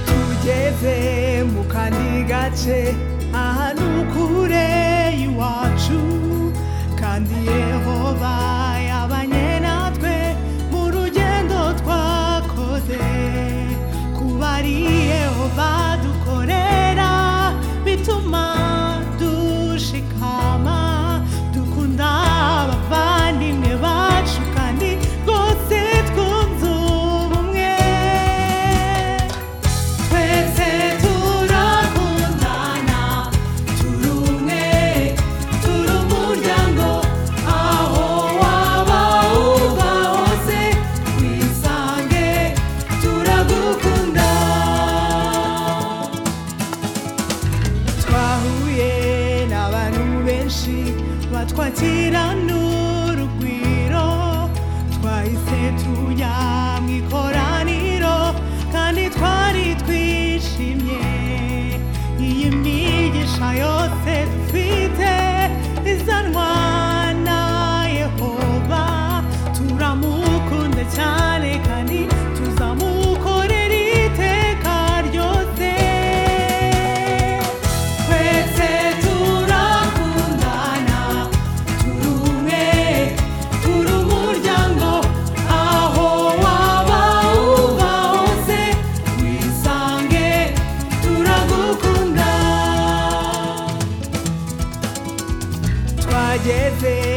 twageze mu kandi gace ahantu kure y'iwacu kandi yehova yabanye natwe mu rugendo twakoze kuba ari yehova dukorera bituma dushikama dukunda abavandimwe bacu kandi rwose twunze ubumwe Twese turakundana turi umwe turi umuryango aho waba uva hose wisange turagukunda twahuye n'abantu benshi batwakira n'urugwiro twahise tujya mu ikoraniro kandi twari twishimye iyi migisha yose dufite izanwa na yehova turamukunda cyane kandi tuzamukorera iteka ryose twese turakundana turi umwe turi umuryango aho waba uba hose wisange turagukunda twageze